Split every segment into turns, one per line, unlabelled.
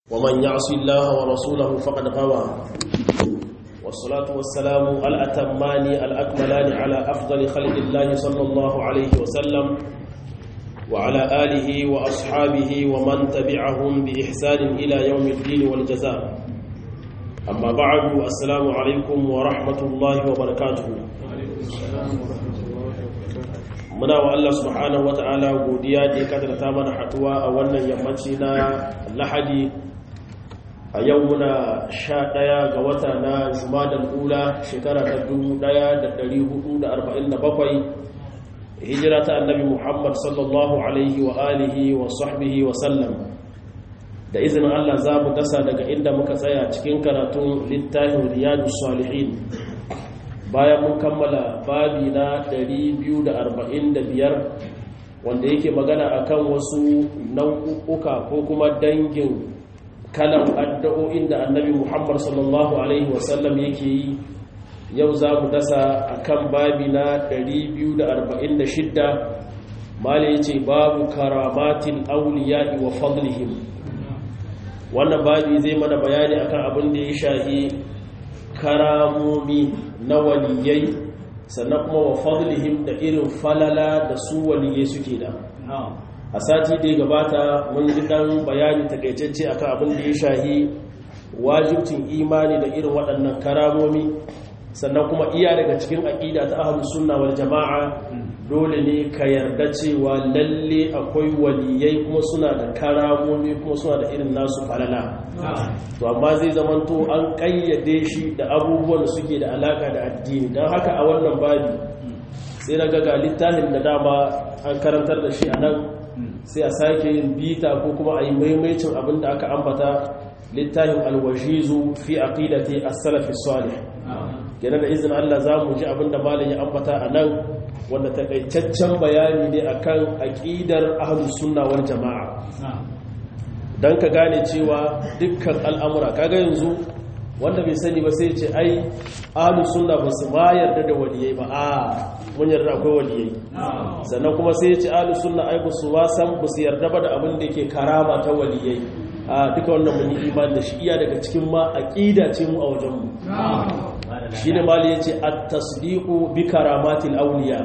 ومن يعص الله ورسوله فقد غوى والصلاة والسلام الأتمان الأكملان على أفضل خلق الله صلى الله عليه وسلم وعلى آله وأصحابه ومن تبعهم بإحسان إلى يوم الدين والجزاء أما بعد السلام عليكم ورحمة الله وبركاته muna wa Allah subhanahu wata'ala godiya da ya kadarta mana haduwa a wannan yammaci na lahadi a yau muna sha ɗaya ga wata na jumadan ula shekara ta dubu ɗaya da ɗari hudu da arba'in da bakwai hijira ta annabi muhammad sallallahu alaihi wa alihi wa sahbihi wa sallam da izinin Allah za mu dasa daga inda muka tsaya cikin karatun littafin riyadu salihin bayan mun kammala babi na 245 wanda yake magana akan wasu nau'uka ko kuma dangin kalan addu'o'in da annabi Muhammad sallallahu alaihi wasallam yake yi yau za mu dasa akan babi na 246 mala yace babu karamatin awliya'i wa fadlihim wannan babi zai mana bayani akan abin da ya shahi karamomi na waliyai sannan kuma wa fadlihim da irin falala da su waliyai suke da a sati da ya gabata mun ji dan bayani takaitacce akan abin da ya shahi wajibcin imani da irin waɗannan karamomi sannan kuma iya daga cikin aƙida ta ahlus sunna wal jama'a dole ne ka yarda cewa lalle akwai waliyai kuma suna da karamomi kuma suna da irin nasu falala to amma zai zamanto an kayyade shi da abubuwan da suke da alaka da addini don haka a wannan babi sai na ga littafin da dama an karantar da shi a nan sai a sake yin bita ko kuma a yi maimaicin abin da aka ambata littafin alwajizu fi aqidati as-salaf salih kenan da izinin Allah za mu ji abin da malam ya ambata a nan wanda takaitaccen bayani ne akan aqidar ahlus sunna wal jamaa dan ka gane cewa dukkan al'amura kaga yanzu wanda bai sani ba sai ce ai ahlus sunna ba su ma yarda da waliyai ba a mun yarda akwai waliyai sannan kuma sai ya ce ahlus sunna ai ba su wasan ba su yarda ba da abin da yake karama ta waliyai a duka wannan mun yi imani da shi iya daga cikin ma aqida ce mu a wajen mu shi ne mali ya ce at-tasdiqu bi karamatil awliya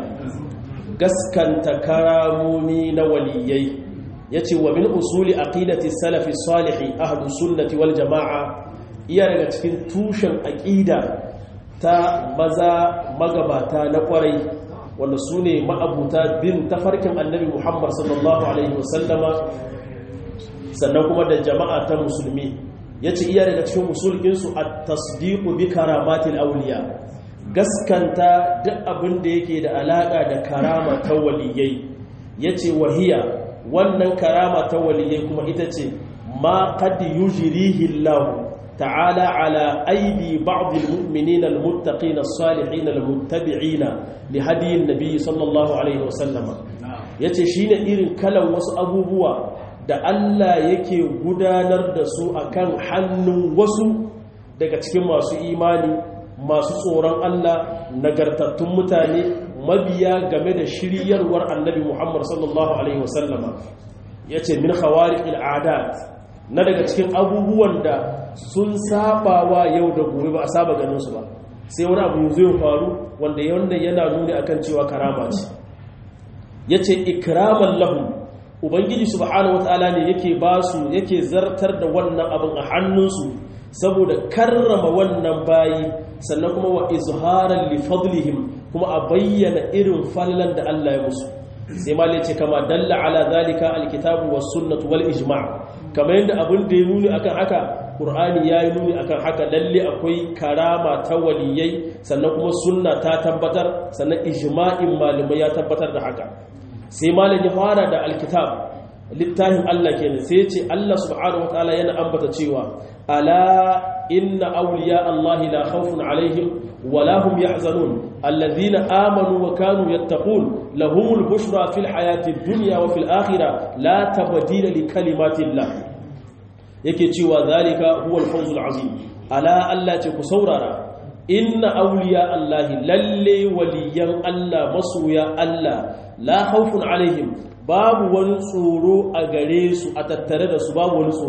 gaskanta karamomi na waliyai yace wa min usuli aqidati salafi salihi ahlu sunnati wal jamaa iya daga cikin tushen aqida ta maza magabata na kwarai wanda su ne ma'abuta bin tafarkin annabi muhammad sallallahu alaihi wasallama sannan kuma da jama'a ta musulmi ya ce iya daga cikin musulkinsu a tasdiku bi karamatin auliya gaskanta duk abin da yake da alaƙa da karama ta waliyai ya ce wahiya wannan karama ta waliyai kuma ita ce ma qad yujrihi Allah ta'ala ala aidi ba'd al-mu'minin al-muttaqin as-salihin al-muttabi'in li hadi an-nabi sallallahu alaihi wasallam yace shine irin kalan wasu abubuwa da Allah yake gudanar da su akan hannun wasu daga cikin masu imani masu tsoron Allah nagartattun mutane mabiya game da shiryarwar annabi Muhammad sallallahu alaihi wasallama yace min khawariqil adat na daga cikin abubuwan da sun sabawa yau da gobe ba a saba ganin su ba sai wani abu zai faru wanda yanda yana nuni akan cewa karama ce yace ikraman lahum ubangiji subhanahu wataala ne yake ba su yake zartar da wannan abin a hannunsu saboda karrama wannan bayi sannan kuma wa izharan li fadlihim kuma a bayyana irin fallan da Allah ya musu sai ma ce kama dalla ala zalika alkitabu was sunnatu wal ijma' kamar yadda abin da ya nuni akan haka qur'ani ya yi nuni akan haka lalle akwai karama ta waliyai sannan kuma sunna ta tabbatar sannan ijma'in malamai ya tabbatar da haka sai malam ya fara da alkitab littafin Allah kenan sai ce Allah subhanahu wataala yana ambata cewa ala inna awliya Allah la khawfun alaihim wa la hum yahzanun alladhina amanu wa kanu yattaqun lahumul bushra fil hayati dunya wa fil akhirah la tabdila li kalimatillah yake cewa zalika huwal fawzul azim ala Allah ce ku saurara inna awliya Allah lalle waliyan Allah masoya Allah la khawfun alaihim babu wani tsoro a gare su a tattare da su babu wani tsoro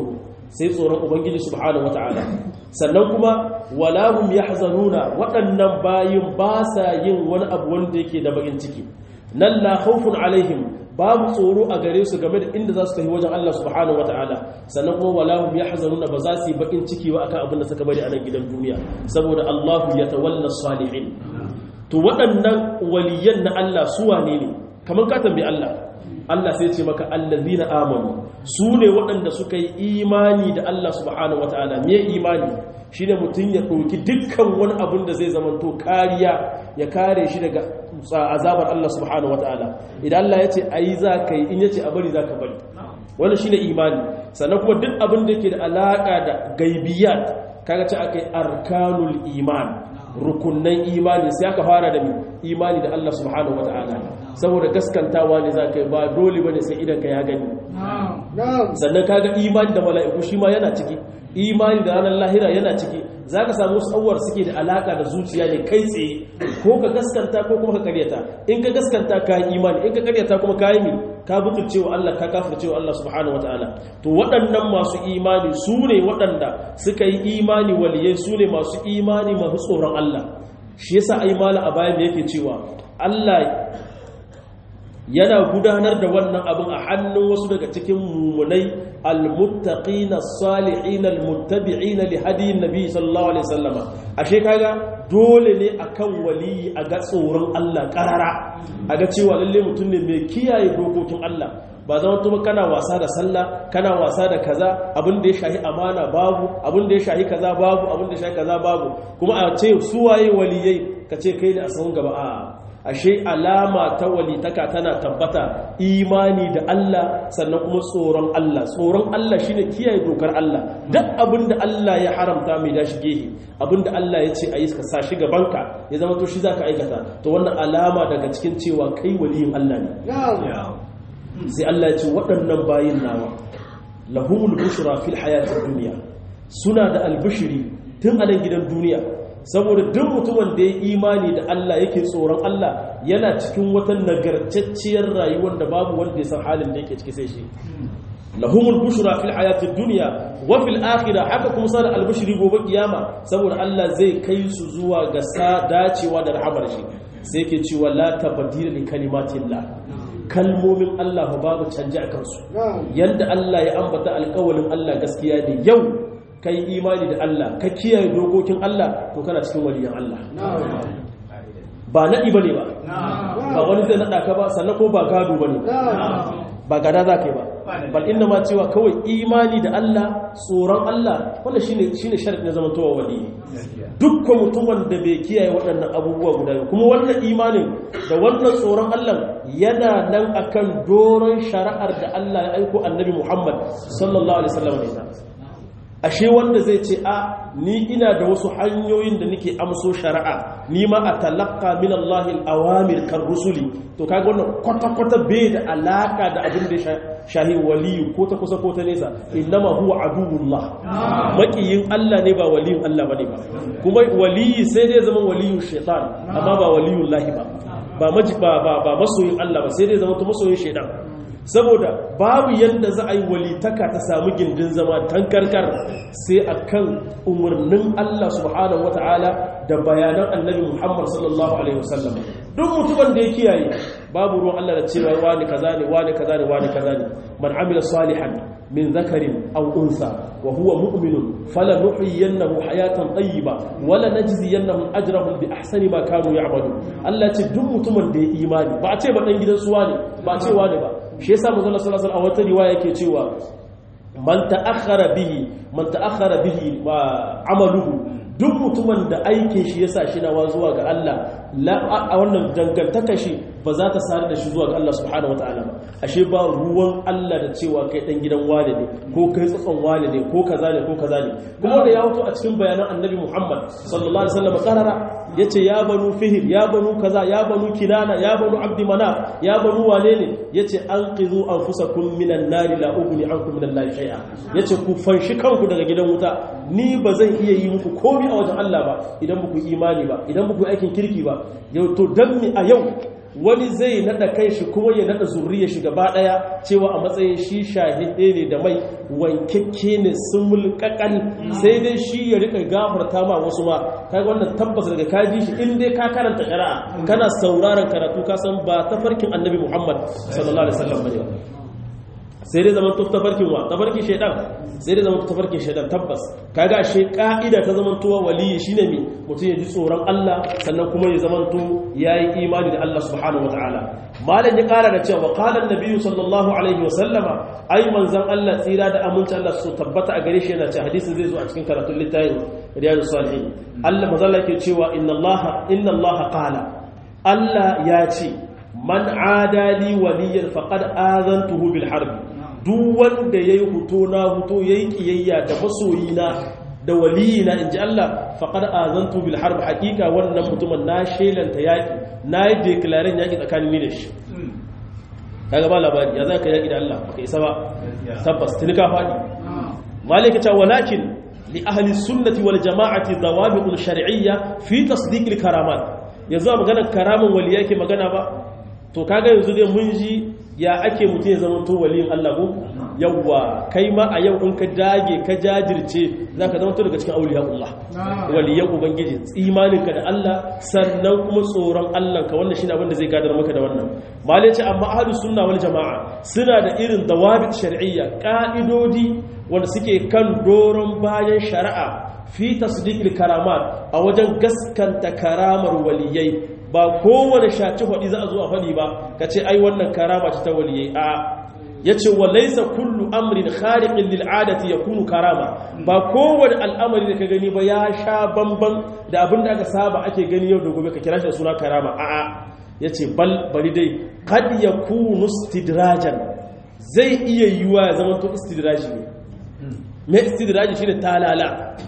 sai tsoron ubangiji subhanahu wataala sannan kuma walahum yahzanuna waɗannan bayin ba sa yin wani abu wanda yake da bakin ciki nan la khawfun alaihim babu tsoro a gare su game da inda za su tafi wajen Allah subhanahu wataala sannan kuma walahum yahzanuna ba za su yi bakin ciki ba akan abin da suka bari a nan gidan duniya saboda Allahu yatawalla salihin to waɗannan waliyan na Allah su wane ne kamar ka tambayi Allah Allah sai ce maka allazina amanu su ne waɗanda suka yi imani da Allah subhanahu wataala me imani shine mutum ya ɗauki dukkan wani abin da zai zamanto kariya ya kare shi daga azabar Allah subhanahu wataala idan Allah ya ce ayi za ka yi in ya ce a bari za ka bari wannan shine imani sannan kuma duk abin da ke da alaka da gaibiyat kaga ce akai arkanul iman rukunnan imani sai aka fara da imani da Allah subhanahu wataala saboda gaskantawa ne za ka yi ba dole bane sai idan ka ya gani sannan kaga imani da mala'iku shi ma yana ciki imani da ranar lahira yana ciki za ka samu tsawar suke da alaka da zuciya ne kai tsaye ko ka gaskanta ko kuma ka karyata in ka gaskanta ka yi imani in ka karyata kuma ka yi ka butulce wa Allah ka kafirce wa Allah subhanahu wataala to waɗannan masu imani su ne waɗanda suka yi imani waliyai su ne masu imani masu tsoron Allah shi yasa ai mala a bayan da yake cewa Allah yana gudanar da wannan abin a hannun wasu daga cikin mummunai almuttaqina salihin almuttabi'ina li hadiyin nabi sallallahu alaihi wasallama ashe kaga dole ne akan waliyi a ga tsoron Allah karara a ga cewa lalle mutum ne mai kiyaye dokokin Allah ba zama tuma kana wasa da sallah kana wasa da kaza abin da ya shahi amana babu abin da ya shahi kaza babu abin da ya shahi kaza babu kuma a ce suwaye waliyai ka ce kai ne a sahun gaba a'a ashe alama ta walitaka tana tabbata imani da Allah sannan kuma tsoron Allah tsoron Allah shine kiyaye dokar Allah duk abinda Allah ya haramta mai dashi gehe abinda Allah ya ce a yi ka sa shi gabanka ya zama to shi zaka aikata to wannan alama daga cikin cewa kai waliyin Allah ne sai Allah ya ce waɗannan bayin nawa lahumul bushra fil hayatid dunya suna da albishiri tun a nan gidan duniya saboda duk mutumin da ya imani da Allah yake tsoron Allah yana cikin wata nagartacciyar rayuwar da babu wanda ya san halin da yake ciki sai shi lahumul bushra fil hayatid dunya wa fil akhirah haka kuma sana albushri gobe kiyama saboda Allah zai kai su zuwa ga sa dacewa da rahamar shi sai yake cewa la tabdila li kalimatillah kalmomin Allah babu canje a kansu yanda Allah ya ambata alƙawalin Allah gaskiya ne yau ka yi imani da Allah ka kiyaye dokokin Allah to kana cikin waliyan Allah ba naɗi ba ne ba ba wani zai naɗa ka ba sannan ko ba gado ba ne ba gada za ka yi ba bal inda ma cewa kawai imani da Allah tsoron Allah wanda shine shine sharadi na zamantowa wali dukkan mutumin da bai kiyaye waɗannan abubuwa guda biyu kuma wannan imanin da wannan tsoron Allah yana nan akan doron shari'ar da Allah ya aiko annabi Muhammad sallallahu alaihi wasallam ne ashe wanda zai ce a ni ina da wasu hanyoyin da nake amso shari'a ni ma a talaka min Allah al-awamir kan rusuli to kaga wannan kwata-kwata bai da alaka da abin da shahi waliyu ko ta kusa ko ta nesa innama huwa aduwullah makiyin Allah ne ba waliyun Allah bane ba kuma waliyi sai dai zama waliyun shaitan amma ba waliyun lahi ba ba ba masoyin Allah ba sai dai zama to masoyin shaitan saboda babu yadda za a yi walitaka ta samu gindin zama tankarkar sai a kan umarnin Allah subhanahu wata'ala da bayanan annabi Muhammad sallallahu Alaihi wasallam duk mutumin da ya kiyaye babu ruwan Allah da cewa wani kaza ne wani kaza ne wani kaza ne man amila salihan min zakarin aw unsa wa huwa mu'minun falanuhyiyannahu hayatan tayyiba wala najziyannahum ajrahum bi ahsani ma kanu ya'malun Allah ce duk mutumin da ya imani ba a ce ba dan gidan suwa ne ba a ce wani ba shi yasa manzo sallallahu alaihi wasallam a wata riwaya yake cewa man ta'akhkhara bihi man ta'akhkhara bihi wa amaluhu duk mutumin da aikin shi yasa shi nawa zuwa ga Allah a wannan dangantaka shi ba za ta sare da shi zuwa ga Allah subhanahu wataala ba ashe ba ruwan Allah da cewa kai dan gidan wane ne ko kai tsatson wane ne ko kaza ne ko kaza ne kuma da ya wato a cikin bayanan annabi Muhammad sallallahu alaihi wasallam karara yace ya banu fihir ya banu kaza ya banu kinana ya banu abdi manaf ya banu wane ne yace anqizu anfusakum minan nari la ughni ankum minan nari shay'a yace ku fanshi kanku daga gidan wuta ni ba zan iya yi muku komai a wajen Allah ba idan ba ku imani ba idan ba ku aikin kirki ba yau to dan mi a yau wani zai nada kai shi kuma ya nada zuriya shi gaba daya cewa a matsayin shi shahide ne da mai wankekke ne sumul kakal sai dai shi ya rika gafarta ma wasu ma kai wannan tabbas daga kaji shi in dai ka karanta shari'a kana sauraron karatu ka san ba tafarkin annabi Muhammad sallallahu alaihi wasallam bane sai dai zaman tafarkin wa tafarkin shaidan sai dai zaman tafarkin shaidan tabbas kaga ashe ka'ida ta zaman tuwa waliyi shine me mutum ya ji tsoron Allah sannan kuma ya zaman to yayi imani da Allah subhanahu wataala malam ya kara da cewa qala an-nabiyyu sallallahu alaihi wasallama ai manzon Allah tsira da aminci Allah su tabbata a gare shi yana cewa hadisin zai zo a cikin karatun littafin riyadus salihin Allah manzon Allah ke cewa inna Allah inna Allah qala Allah ya ce man adali waliyan faqad azantuhu bil harbi duk wanda ya yi huto na huto ya yi ƙiyayya da masoyina da waliyina in ji Allah faƙar azantu bil harb haƙiƙa wannan mutumin na shelanta yaƙi na yi deklaren yaƙi tsakanin ni da shi kaga ba labari ya za ka yaƙi da Allah baka isa ba tabbas tuni ka faɗi malika ta walakin li ahli sunnati wal jama'ati dawabiqul shar'iyya fi tasdiq al karamat yanzu maganar karamin wali yake magana ba to kaga yanzu dai mun ji ya ake mutum ya zama to waliyin Allah ko yawwa kai ma a yau in ka dage ka jajirce zaka zama to daga cikin auliya Allah waliyan ubangiji imaninka da Allah sannan kuma tsoron Allah ka wannan shine abin da zai gadar maka da wannan malai ce amma ahlus sunna wal jamaa suna da irin dawabit shar'iyya ka'idodi wanda suke kan doron bayan shari'a fi tasdiqil karamat a wajen gaskanta karamar waliyai ba kowane shaci faɗi za a zo a faɗi ba ka ce ai wannan karama ce ta waliyai a ya ce wa laisa kullu amrin khariqin lil adati yakunu karama ba kowane al'amari da ka gani ba ya sha bamban da abin da aka saba ake gani yau da gobe ka kira shi da suna karama a'a yace bal bari dai kad yakunu istidrajan zai iya yiwa ya zama to istidraji ne me istidraji shine talala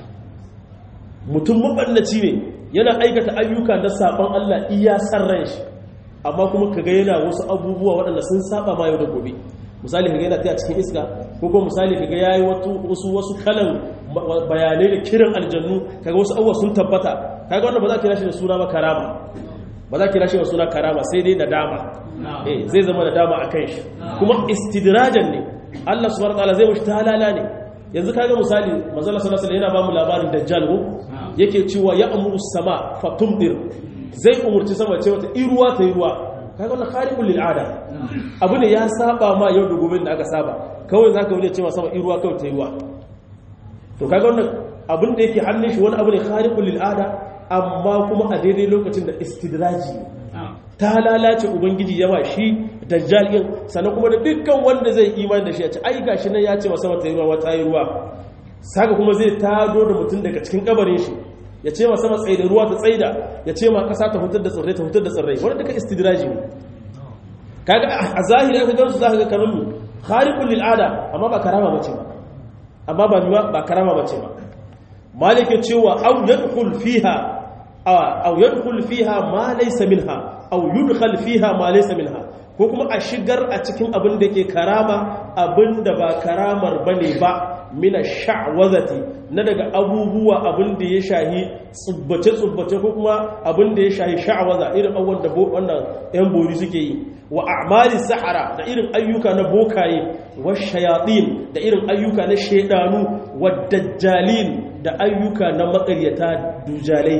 mutum mabannaci ne yana aikata ayyuka na saban Allah iya san ran shi amma kuma kaga yana wasu abubuwa waɗanda sun saba ma yau da gobe misali kaga yana taya cikin iska ko kuma misali kaga yayi wasu wasu kalan bayanai da kiran aljannu kaga wasu abubuwa sun tabbata kaga wannan ba za ka kira shi da suna ba karama ba za ka kira shi da suna karama sai dai nadama eh zai zama nadama akan shi kuma istidrajan ne Allah subhanahu wataala zai mushi talala ne yanzu kaga misali manzo Allah sallallahu alaihi wasallam yana ba mu labarin dajjal ko yake cewa ya amuru sama fatumdir zai umurci sama ce wata iruwa ta yi ruwa kaga wannan khariqul lil ada abu ne ya saba ma yau da gobe da aka saba kawai zaka wuce cewa sama iruwa kawai ta yi ruwa to kaga wannan abin da yake hannun shi wani abu ne khariqul lil ada amma kuma a daidai lokacin da istidraji ta lalace ubangiji yawa shi dajjal din sannan kuma da dukkan wanda zai imani da shi ya ce ai gashi nan ya ce wa sama ta yi ruwa wata yi ruwa saka kuma zai tado da mutum daga cikin kabarin shi ya ce ma sama tsaye da ruwa ta tsaida ya ce ma kasa ta hutar da tsirrai ta hutar da tsirrai wanda duka istidraji ne kaga a zahiri aka gansu zaka ga kamar mu khariqul lil ada amma ba karama bace ba amma ba miwa ba karama bace ba malike cewa aw yadkhul fiha aw yadkhul fiha ma laysa minha aw yudkhal fiha ma laysa minha ko kuma a shigar a cikin abin da ke karama abin da ba karamar bane ba mina sha'wazati na daga abubuwa abin da ya shahi tsubbace-tsubbace ko kuma abin da ya shahi sha'waza irin abubuwan da wannan yan bori suke yi wa a'mali sahara da irin ayyuka na bokaye wa shayatin da irin ayyuka na shaidanu wa dajjalin da ayyuka na makaryata dujalai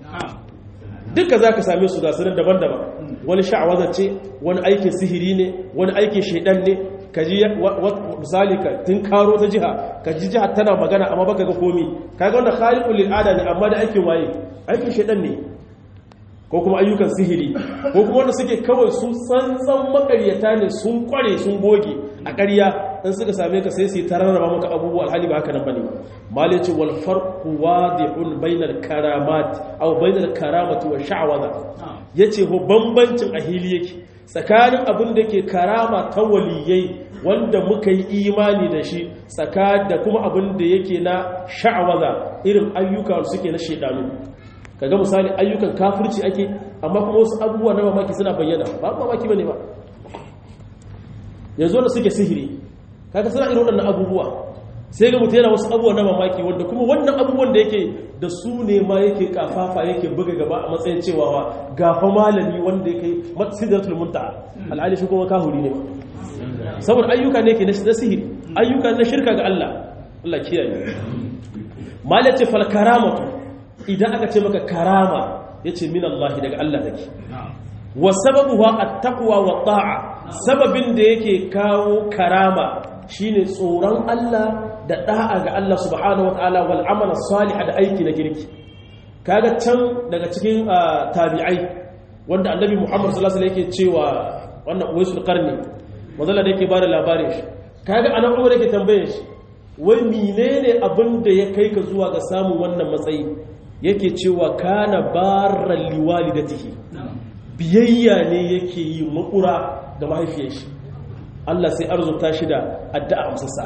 duka za ka same su gasunan daban-daban wani sha'awaza ce wani aikin sihiri ne wani aikin shaidan ne ka ji misali ka tun karo ta jiha ka ji jiha tana magana amma baka ga komi ka ga wanda khaliqul lil ada ne amma da aikin waye aikin shaidan ne ko kuma ayyukan sihiri ko kuma wanda suke kawai su tsantsan makaryata ne sun kware sun goge a ƙarya in suka same ka sai su tararraba maka abubuwa alhali ba haka nan bane malice wal farqu wadihun bainal karamat aw bainal karamati wa sha'waza yace ho bambancin a hili yake tsakanin abin da ke karama ta waliyai wanda muka yi imani da shi tsaka da kuma abin da yake na sha'waza irin ayyuka suke na shedanu kaga misali ayyukan kafirci ake amma kuma wasu abubuwa na mamaki suna bayyana ba mamaki bane ba yanzu da suke sihiri kaga suna irin waɗannan abubuwa sai ga mutum yana wasu abubuwa na mamaki wanda kuma wannan abubuwan da yake da su ne ma yake kafafa yake buga gaba a matsayin cewa wa gafa malami wanda yake sidratul muntaha al'ali shi kuma kahuri ne saboda ayyuka ne ke na sihiri ayyuka na shirka ga Allah Allah kiyaye malace fal karamatu idan aka ce maka karama yace min Allah daga Allah take wa sababuha at-taqwa wa ta'a sababin da yake kawo karama shine tsoron Allah da da'a ga Allah subhanahu wataala wal amala salih da aiki na kirki kaga can daga cikin tabi'ai wanda annabi Muhammad sallallahu alaihi wasallam yake cewa wannan uwaisul qarni wanda da yake bada labarin shi kaga anan Umar yake tambaye shi wai menene abin da ya kai ka zuwa ga samun wannan matsayi yake cewa kana barran liwalidatihi biyayya ne yake yi makura ga mahaifiyar shi Allah sai arzuta shi da addu'a amsassa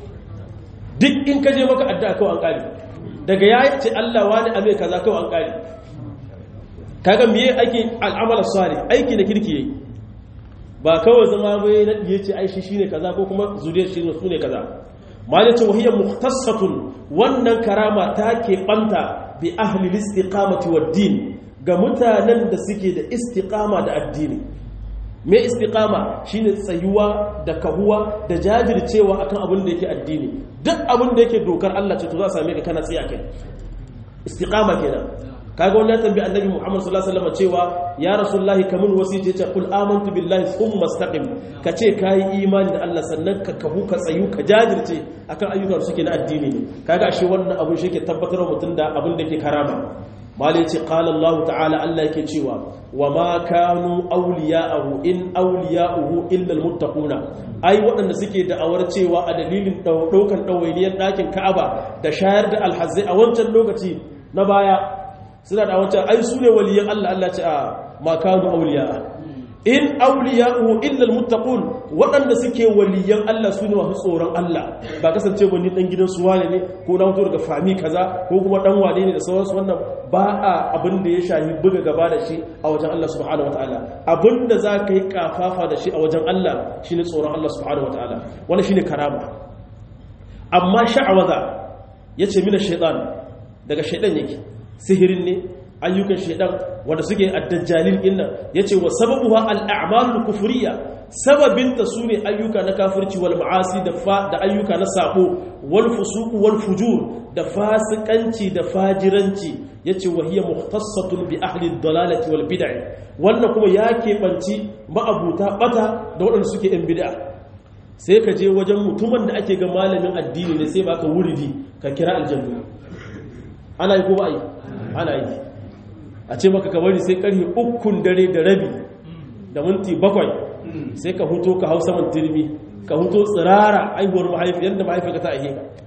duk in ka je maka addu'a kawai an kare daga ya ce Allah wani ame kaza kawai an kare kaga miye aiki al'amala salih aiki na kirki yayi ba kawai zama bai na diye ce ai shi shine kaza ko kuma zuriyar shi ne sune kaza malace wahiya mukhtassatun wannan karama ta ke banta bi ahli al-istiqamati wad-din ga mutanen da suke da istiqama da addini me istiqama shine tsayuwa da kahuwa da jajircewa akan abin da yake addini duk abin da yake dokar Allah ce to za a same ka kana tsaya kai istiqama kenan kaga wannan tambayi annabi Muhammad sallallahu alaihi wasallam cewa ya rasulullahi kamun wasiyyace ce kul amantu billahi thumma istaqim kace kai imani da Allah sannan ka kahu ka tsayu ka jajirce akan ayyukan da suke na addini ne kaga ashe wannan abin shi ke tabbatar mutum da abin da ke karama malai ce qala Allah ta'ala Allah yake cewa wa ma kanu awliya'ahu in awliya'uhu illa almuttaquna ai waɗanda suke da'awar cewa a dalilin daukan dawainiyar ɗakin Ka'aba da shayar da alhazai a wancan lokaci na baya suna da wancan ai su ne waliyan Allah Allah ce a makanu auliya in auliya'uhu illa almuttaqun waɗanda suke waliyan Allah su ne masu tsoron Allah ba kasance wani dan gidan su wane ne ko na fito daga fami kaza ko kuma dan wane ne da sauransu wannan ba a abin da ya shahi buga gaba da shi a wajen Allah subhanahu wataala abin da za ka yi kafafa da shi a wajen Allah shine tsoron Allah subhanahu wataala wannan shine karama amma sha'awaza yace mina shaytan daga shaytan yake sihirin ne ayyukan shaidan wanda suke addajjalin innan yace wa sababuha al-a'malul kufriyya sababinta sune ayyuka na kafirci wal ma'asi da da ayyuka na sabo wal fusuq wal fujur da fasikanci da fajiranci yace wa hiya mukhtassatun bi ahli ad-dalalati wal bid'ah wannan kuma ya keɓanci ma'abuta bata da waɗanda suke yan bid'a sai ka je wajen mutumin da ake ga malamin addini ne sai baka wuridi ka kira aljannu ana yi ko ba yi ana yi a ce maka kabari sai karfe ukun dare da rabi da minti bakwai sai ka huto ka hau saman turmi ka huto tsirara aihuwar mahaifi yadda mahaifi ka ta ahe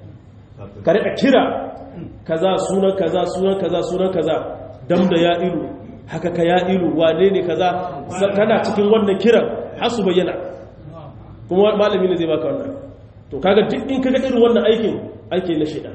ka rika kira kaza sunan kaza sunan kaza sunan kaza dam da ya ilu haka ka ya ilu wane ne kaza kana cikin wannan kiran har su bayyana kuma malami ne zai baka wannan to kaga duk in kaga irin wannan aikin aiki na shida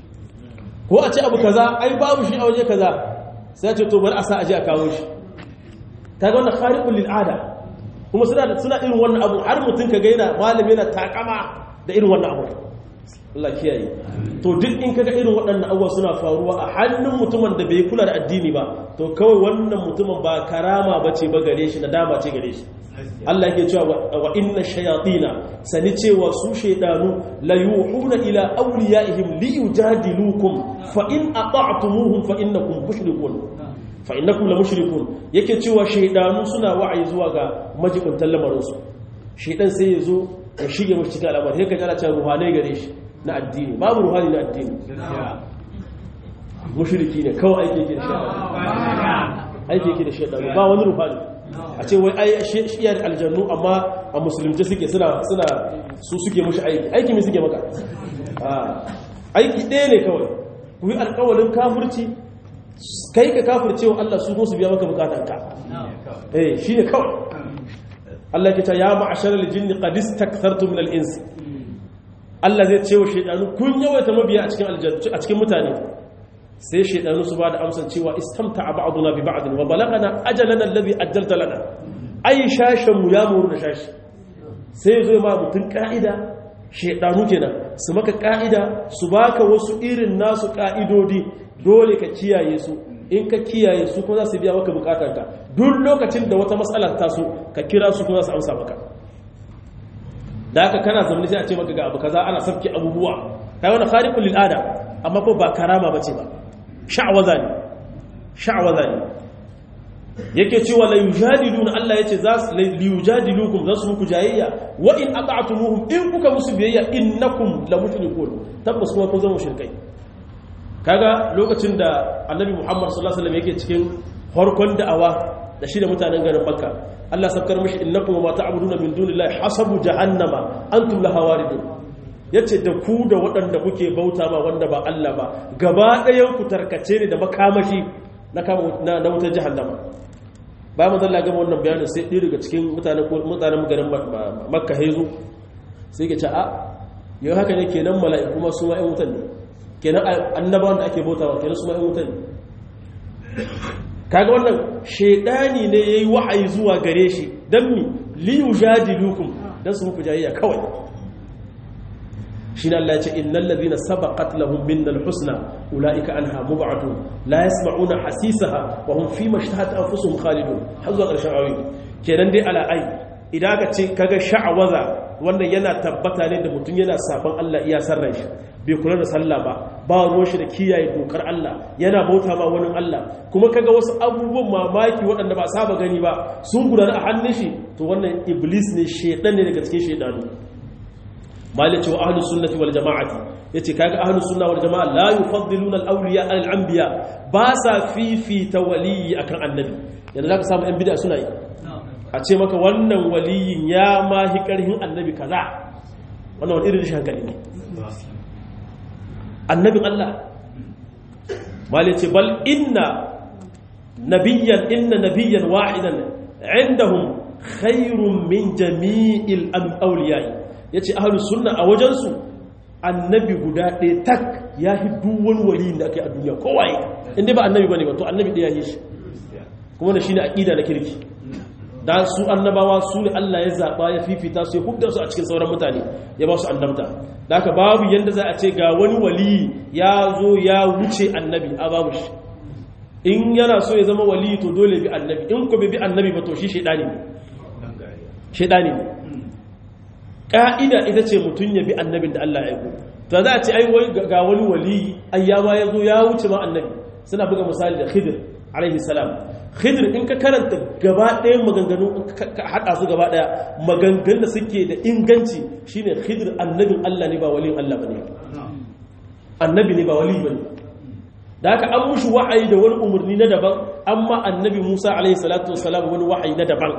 ko a ce abu kaza ai babu shi a waje kaza sai ce to bari a sa aje a kawo shi kaga wannan khariqul lil ada kuma suna suna irin wannan abu har mutun ka ga yana malami yana takama da irin wannan abu Allah kiyaye to duk in kaga irin waɗannan abubuwa suna faruwa a hannun mutumin da bai kula da addini ba to kawai wannan mutumin ba karama bace ba gare shi nadama ce gare shi Allah yake cewa wa inna shayatina sani cewa su shaydanu la yuhuna ila awliyaihim li yujadilukum fa in ata'tumuhum fa innakum mushrikun fa innakum la mushrikun yake cewa shaydanu suna wa'ayi zuwa ga majibuntan lamarin su shaydan sai yazo ya shige mu cikin al'amari sai ka ji ana cewa ruhanai gare shi na addini babu ruhani na addini mushriki ne kawai aiki yake da shaydan aiki yake da shaydan ba wani ruhani a ce wai ai shiyar aljannu amma a musulunci suke suna suna su suke mushi aiki aiki mai suke maka aiki ɗaya ne kawai ku yi alƙawalin kafirci kai ka kafirce wa Allah su su biya maka bukatanka eh shi ne kawai Allah ke ta ya ma'ashar aljinni qad istakthartu min al-ins Allah zai ce wa shaydanu kun yawaita mabiya a cikin aljannu a cikin mutane sai shaidanu su ba da amsar cewa istamta a ba'aduna bi ba'adun wa balagana ajalana alladhi ajjalta lana ai shashin mu ya muru da shashi sai zo ma mutun ka'ida shedanu kenan su maka ka'ida su baka wasu irin nasu ka'idodi dole ka kiyaye su in ka kiyaye su kuma za su biya maka bukatarka duk lokacin da wata matsala ta so ka kira su kuma za su amsa maka da haka kana zaune sai a ce maka ga abu kaza ana sabki abubuwa kai wannan khariqul lil ada amma ko ba karama bace ba sha'waza ne sha'waza ne yake cewa la yujadiluna Allah yace za su la yujadilukum za su muku jayayya wa in ata'tumuhum in kuka musu biyayya innakum la mushrikun tabbas kuma kun zama mushrikai kaga lokacin da annabi Muhammad sallallahu alaihi wasallam yake cikin farkon da'awa da shi da mutanen garin Makka Allah sabkar mishi innakum ma ta'buduna min dunillahi hasabu jahannama antum laha waridun yace da ku da waɗanda kuke bauta ma wanda ba Allah ba gaba ɗayan ku tarkace ne da makamashi na na wutar jahannama ba mu zalla gama wannan bayanin sai ɗaya daga cikin mutanen mutanen garin Makka hezo sai ke ce a yau haka ne kenan mala'iku ma su ma ƴan wutan ne kenan annabawan da ake bautawa kenan su ma ƴan wutan ne kaga wannan shedani ne yayi wahayi zuwa gare shi dan mi li yujadilukum dan su muku jayayya kawai shine Allah ya ce innal ladhina sabaqat lahum minnal husna ulaika anha mub'atun la yasma'una hasisaha wa hum fi mashtahat anfusuhum khalidun har zuwa ƙarshen ayoyi kenan dai ala ai idan ka ce kaga sha'awaza wannan yana tabbata ne da mutum yana saban Allah iya sarran shi bai kula da sallah ba ba ruwan shi da kiyaye dokar Allah yana bauta ma wani Allah kuma kaga wasu abubuwan mamaki waɗanda ba saba gani ba sun gudana a hannun shi to wannan iblis ne shedan ne daga cikin shedanu malice wa ahlus sunnati wal jama'ati yace kaga ahlus sunna wal jama'a la yufaddiluna al awliya al anbiya ba sa fifita waliyi akan annabi yanzu zaka samu yan bid'a suna yi a ce maka wannan waliyin ya ma hi karhin annabi kaza wannan wani irin hankali ne annabin Allah malice bal inna nabiyyan inna nabiyyan wahidan indahum khairun min jami'il awliya'i ya ce ahalus sunna a wajensu annabi guda ɗaya tak ya fi duwan wali da ake a duniya kowaye inda ba annabi ba ne ba to annabi ɗaya yi shi kuma da shi ne aƙida na kirki da su annabawa su ne allah ya zaɓa ya fifita su ya hudda su a cikin sauran mutane ya ba su annabta da haka babu yadda za a ce ga wani wali ya zo ya wuce annabi a babu shi in yana so ya zama wali to dole bi annabi in ko bai bi annabi ba to shi shaidani ne shaidani ne ƙa'ida ita ce mutum ya bi annabin da Allah ya yi to za a ce ai ga wani wali ayyama ya zo ya wuce ma annabi suna buga misali da khidir alaihi salam khidir in ka karanta gaba ɗaya maganganu ka haɗa su gaba ɗaya maganganun da suke da inganci shine khidir annabin Allah ne ba walin Allah bane annabi ne ba wali bane da haka an mushi wa'ayi da wani umarni na daban amma annabi Musa alaihi salatu wassalam wani wa'ayi na daban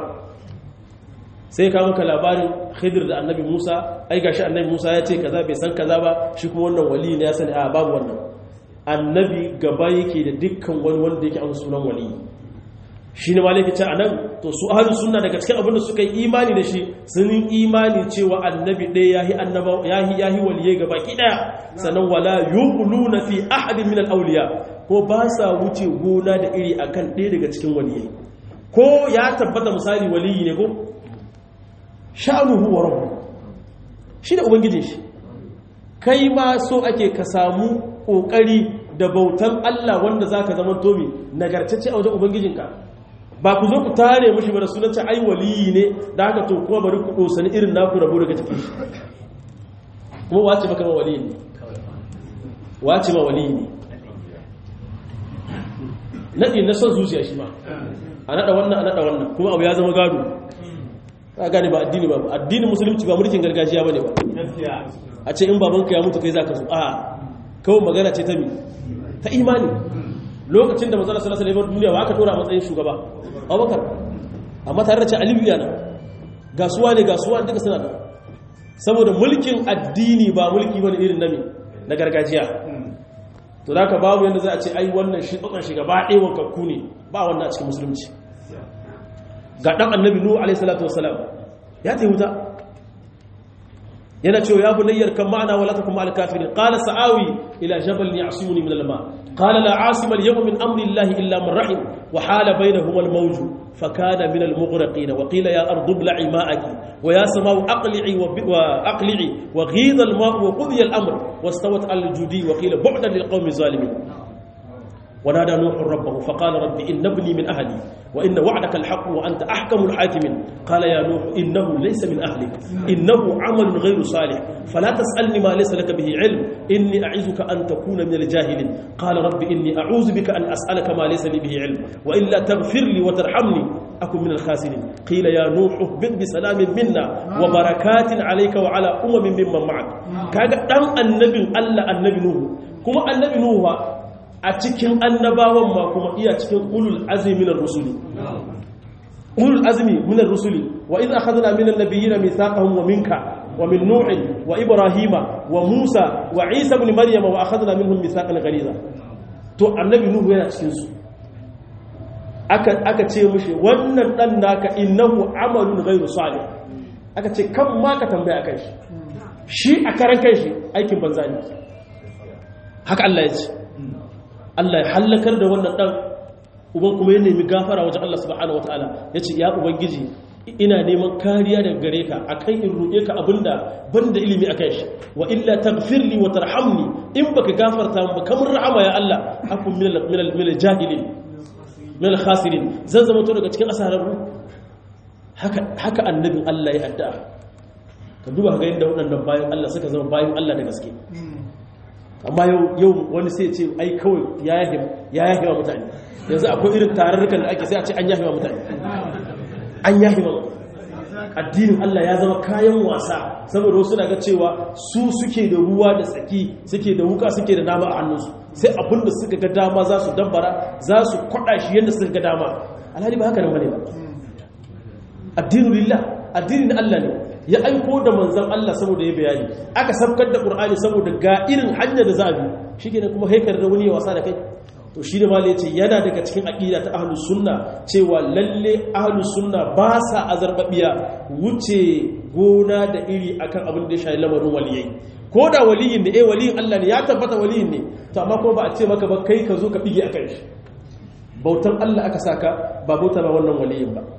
sai ka maka labarin khidir da annabi musa ai gashi annabi musa ya ce kaza bai san kaza ba shi kuma wannan wali ne ya sani a babu wannan annabi gaba yake da dukkan wani wanda yake an sunan wali shi ne malaka ce anan to su ahlus sunna daga cikin abin da suka yi imani da shi sun yi imani cewa annabi ɗaya yahi annaba yahi yahi waliyai gaba ki daya sannan wala yuquluna fi ahadin min al-awliya ko ba sa wuce gona da iri akan ɗaya daga cikin waliyai ko ya tabbata misali waliyi ne ko sha'anuhu wa rabbu shi da ubangijin shi kai ma so ake ka samu kokari da bautan Allah wanda zaka zama tomi nagartacce a wajen ubangijinka ba ku zo ku tare mishi ba da sunan ai waliyi ne da haka to kuma bari ku dosani irin naku rabu daga cikin shi kuma wace maka ma waliyi ne wace ma waliyi ne nadi na son zuciya shi ma a nada wannan a nada wannan kuma abu ya zama gado ka gane ba addini ba addinin musulunci ba mulkin gargajiya bane ba a ce in babanka ya mutu kai zaka so a kawai magana ce ta mi ta imani lokacin da manzo sallallahu alaihi wasallam duniya ba aka tora matsayin shugaba Abubakar amma tare da ce Aliyu yana gasuwa ne gasuwa duka suna da saboda mulkin addini ba mulki bane irin nami na gargajiya to da ka babu yanda za a ce ai wannan shi tsokan shi gaba ɗaya wankakku ne ba wannan a cikin musulunci ga ɗan annabi nuhu alaihissalatu wasalam ya ta wuta yana cewa ya bunayyar kan ma'ana wala takum ma'al kafirin qala sa'awi ila jabal ya'simuni min al-ma qala la 'asima al-yawma min amri llahi illa man rahim wa hala bainahuma al-mawj fa kana min al-mughraqin wa qila ya ardu ibla'i ma'aki wa ya samau aqli'i wa aqli'i wa ghidha al-ma'u wa qudiya al-amr wastawat al-judi wa qila bu'dan lil-qawmi zalimin ونادى نوح ربه فقال رب إن ابني من أهلي وإن وعدك الحق وأنت أحكم الحاكمين قال يا نوح إنه ليس من أهلك إنه عمل غير صالح فلا تسألني ما ليس لك به علم إني أعزك أن تكون من الجاهلين قال رب إني أعوذ بك أن أسألك ما ليس لي به علم وإلا تغفر لي وترحمني أكن من الخاسرين قيل يا نوح اهبط بسلام منا وبركات عليك وعلى أمم ممن معك كاغا دان النبي الله النبي نوح كما النبي نوح a cikin annabawan ma kuma iya cikin ulul azmi minar rusuli ulul azmi minar rusuli wa idh akhadna minan nabiyyina mithaqahum wa minka wa min nuh wa ibrahima wa musa wa isa ibn maryama wa akhadna minhum mithaqan ghaliza to annabi nuhu yana cikin su aka aka ce mushi wannan dan naka innahu amalun ghayru salih aka ce kan ma ka tambaya kai shi shi a karan kai shi aikin banza ne haka Allah ya ce Allah ya hallakar da wannan ɗan uban kuma ya nemi gafara wajen Allah subhanahu wa ta'ala ya ce ya ubangiji ina neman kariya daga gare ka a kan in roƙe ka abinda ban da ilimi a kan shi wa illa tagfirli wa tarhamni in baka gafarta ba kamar rahama ya Allah akun min jahilin min khasirin zan zama to daga cikin asararru haka haka annabin Allah ya addu'a ka duba ga yadda waɗannan bayan Allah suka zama bayan Allah da gaske amma yau wani sai ce ai kawai ya yahi wa mutane yanzu akwai irin tararrukan da ake sai a ce an yahi wa mutane an yahi wa addinin Allah ya zama kayan wasa saboda wasu na ga cewa su suke da ruwa da tsaki suke da wuka suke da dama a hannunsu sai abinda suka ga dama za su dambara za su kwada shi yadda suka ga dama alhali ba haka nan bane ba addinin lillah addinin Allah ne ya aiko da manzan Allah saboda ya bayani aka sabkar da Qur'ani saboda ga irin hanyar da za a bi shikenan kuma haikar da wani ya wasa da kai to shi da malai ce yana daga cikin aqida ta ahlus sunna cewa lalle ahlus sunna ba sa azarbabiya wuce gona da iri akan abin da ya shafi lamarin waliyai ko da waliyin ne eh waliyin Allah ne ya tabbata waliyin ne to amma ko ba a ce maka ba kai ka zo ka bige akan shi bautan Allah aka saka ba bauta ma wannan waliyin ba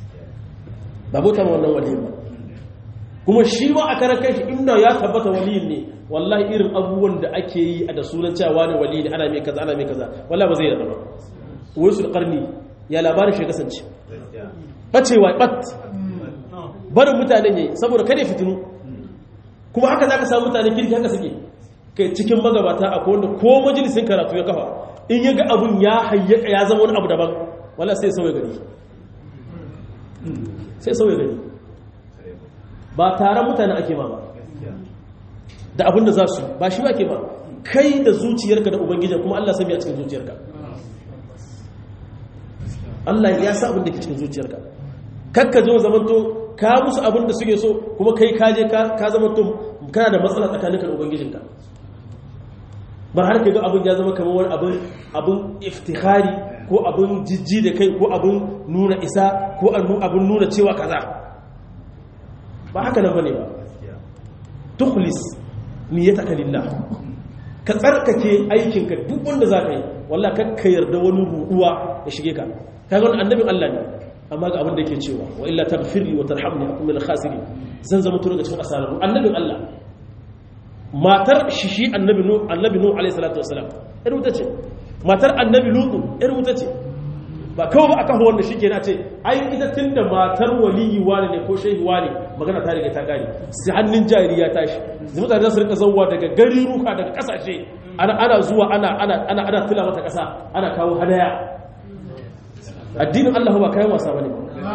ba bauta ma wannan waliyin ba kuma shi ma a karan kai shi inda ya tabbata waliyin ne wallahi irin abubuwan da ake yi a da sunan cewa ne wali ne ana mai kaza ana mai kaza wallahi ba zai yarda ba wai su karni ya labarin shi kasance bacewa bat barin mutanen yayi saboda kada fitinu kuma haka zaka samu mutanen kirki haka suke kai cikin magabata akwai wanda ko majalisin karatu ya kafa in ya ga abun ya hayyaka ya zama wani abu daban wallahi sai sauya gari sai sauya gari ba taron mutane ake ma ba da abin da za su ba shi ba ke ba kai da zuciyarka da ubangiji kuma Allah sami a cikin zuciyarka Allah ya sa abin da ke cikin zuciyarka kakka zo zamanto ka musu abin da suke so kuma kai kaje ka zamanto kana da matsala tsakaninka da ubangijinka ba har ka ga abin ya zama kamar wani abin abin iftihari ko abin jijji da kai ko abin nuna isa ko abin nuna cewa kaza ba haka nan bane ba tukhlis niyyataka lillah ka tsarkake aikinka duk wanda zaka yi wallahi kakka yarda wani ruduwa ya shige ka kaga wannan annabin Allah ne amma ga abin da yake cewa wa illa taghfirli wa tarhamni akum min al-khasirin zan zama turu ga cikin asararu annabin Allah matar shi shi annabi nu annabi nu alayhi salatu wasalam ir wuta ce matar annabi lutu ir wuta ce ba kawai ba aka ho wanda shike na ce ai ita tunda matar waliyi wani ne ko shehi wani magana ta riga ta gari sai hannun jari ya tashi zai mutane za su rika zauwa daga gari ruka daga kasashe ana ana zuwa ana ana ana ana tula mata kasa ana kawo hadaya addinin Allah ba kayan wasa bane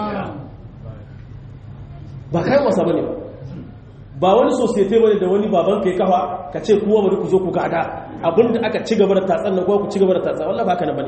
ba kayan wasa bane ba ba wani society bane da wani baban kai kafa ka ce kuma bari ku zo ku gada abinda aka ci gaba da tatsan nan ko ku ci gaba da tatsan wallahi ba haka nan bane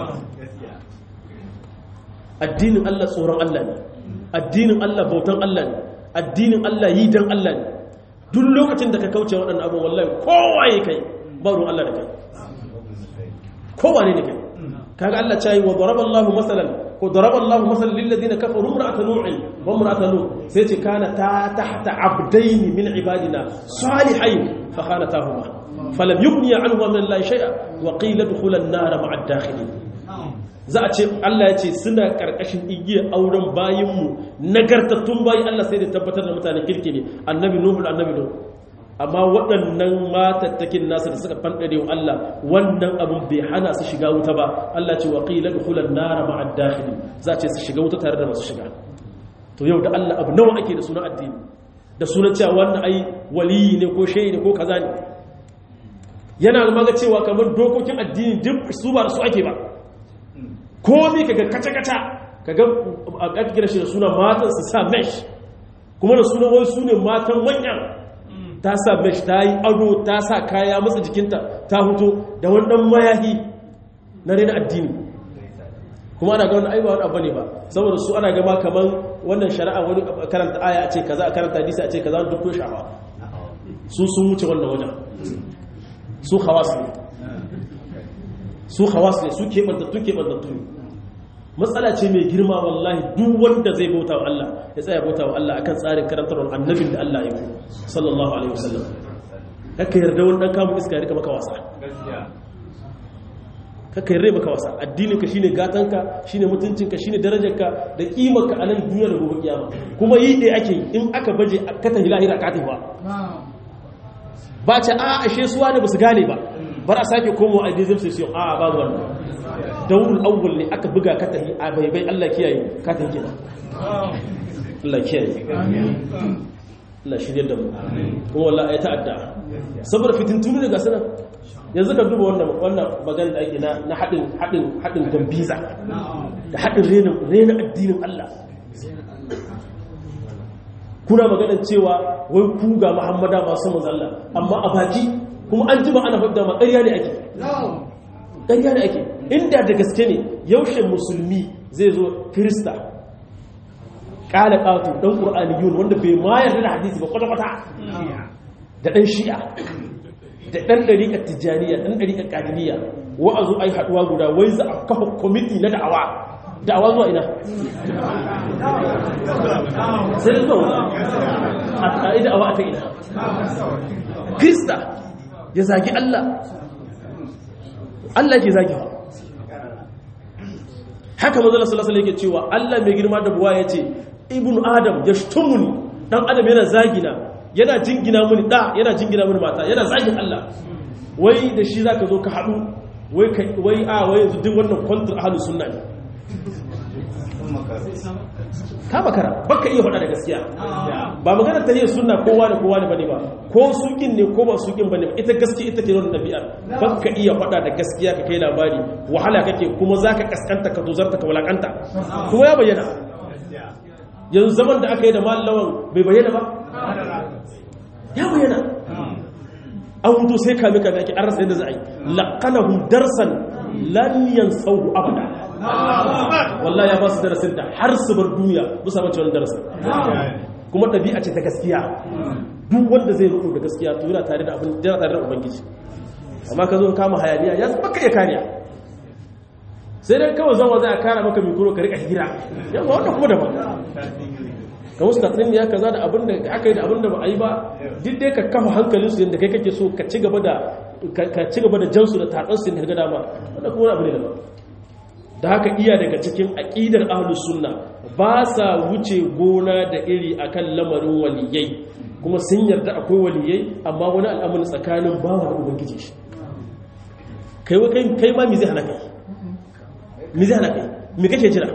addinin Allah tsoron Allah ne addinin Allah bautan Allah ne addinin Allah yi dan Allah ne duk lokacin da ka kauce waɗannan abin wallahi kowa ya kai ba ruwan Allah da kai kowa ne da kai kaga Allah ce wa daraba Allahu masalan ko daraba Allah masal lil ladina kafaru imra'at nu'in wa imra'at lut sai ce kana ta tahta abdain min ibadina salihain fa khanatahuma falam yughni anhuma min Allah shay'a wa qila dukhulan nar ma'a ad-dakhilin za a ce Allah ya ce suna karkashin igiyar auren bayinmu nagartattun bayi Allah sai da tabbatar da mutane kirki ne annabi nuhu annabi nuhu amma waɗannan matattakin nasu da suka fanɗare wa Allah wannan abin bai hana su shiga wuta ba Allah ce wa qila dukhulan nar ma'a dakhili za ce su shiga wuta tare da masu shiga to yau da Allah abu nawa ake da sunan addini da sunan cewa wannan ai waliyi ne ko shehi ne ko kaza ne yana maga cewa kamar dokokin addini duk su ba su ake ba komai kaga kaca kaca kaga a ƙarƙira shi da sunan matan su sa mesh kuma da sunan wai su ne matan manyan ta sa mesh ta yi ado ta sa kaya matsa jikinta ta huto da wannan mayahi na rena addini kuma ana ga wani aiba wani abu ne ba saboda su ana gama kamar wannan shari'a wani karanta aya a ce kaza a karanta hadisi a ce kaza wani duk shafa su sun wuce wannan wajen su hawas ne su hawas ne su keɓantattu keɓantattu ne matsala ce mai girma wallahi duk wanda zai bauta wa Allah ya tsaya bauta wa Allah akan tsarin karantarwar annabin da Allah ya yi sallallahu alaihi wasallam kaka yarda wani dan kamun iska ya rika maka wasa kaka yarda maka wasa addinin ka shine gatanka shine mutuncinka shine darajarka da kimarka a nan duniya da gobe kiyama kuma yi dai ake in aka baje ka tafi lahira ka tafi ba ba ce a ashe suwa ne ba su gane ba bar a sake komo a dizim sai a babu wannan daurul awwal ne aka buga ka tahi a bai bai Allah kiyaye ka tahi kina Allah kiyaye Allah shirye da mu kuma wallahi ya ta'adda saboda fitintunu daga sanan yanzu ka duba wannan wannan magana da ake na na hadin hadin hadin gambiza da hadin rena rena addinin Allah kuna maganar cewa wai ku ga Muhammada masu manzo Allah amma a baki kuma an jima ana fadda ma ƙarya ne ake ƙarya ne ake inda da gaske ne yaushe musulmi zai zo kirista ƙala ƙato ɗan ƙur'aniyun wanda bai ma yarda da hadisi ba kwata-kwata da ɗan shi'a da ɗan ɗariƙar tijjaniya ɗan ɗariƙar ƙadiriya wa'azu ai haɗuwa guda wai za a kafa kwamiti na da'awa da'awa zuwa ina sai da zuwa a ƙa'i da'awa ta ina kirista ya zagi allah allah ke zagi ba haka mazala salasala yake cewa Allah mai girma da buwa ya ce ibn adam ya shtumuni dan adam yana zagina yana jingina mini da yana jingina mini mata yana zagin Allah wai da shi zaka zo ka hadu wai wai a wai yanzu duk wannan kontra ahlus sunna ne ka makara baka iya faɗa da gaskiya ba magana ta yin sunna kowa da kowa ne bane ba ko sukin ne ko ba sukin bane ita gaskiya ita ke nuna ɗabi'ar baka iya faɗa da gaskiya ka kai labari wahala kake kuma zaka kaskanta ka tozarta ka walakanta kuma ya bayyana yanzu zaman da aka yi da mallawan bai bayyana ba ya bayyana an hutu sai kame kame ake an rasa yadda za a yi laƙanahum darsan lan yansahu abada wallahi ya ba su darasin da har su bar duniya bu samu cewa darasin kuma ɗabi'a ce ta gaskiya duk wanda zai rufu da gaskiya to yana tare da abin yana tare da ubangiji amma ka zo kama hayaniya ya baka iya kariya sai dai kawai zama za a kara maka mikro ka rika hira yawa wannan kuma daban ka musu tattalin ya kaza da abin da aka yi da abin da ba a yi ba duk dai ka kafa hankalin su yadda kai kake so ka ci gaba da ka ci gaba da jansu da tatsan su da ga dama wannan kuma abu ne daban da haka iya daga cikin aqidar ahlus sunna ba sa wuce gona da iri akan lamarin waliyai kuma sun yarda akwai waliyai amma wani al'amari tsakanin bawa da ubangiji shi kai kai ma mi zai hana kai mi zai hana kai mi kake jira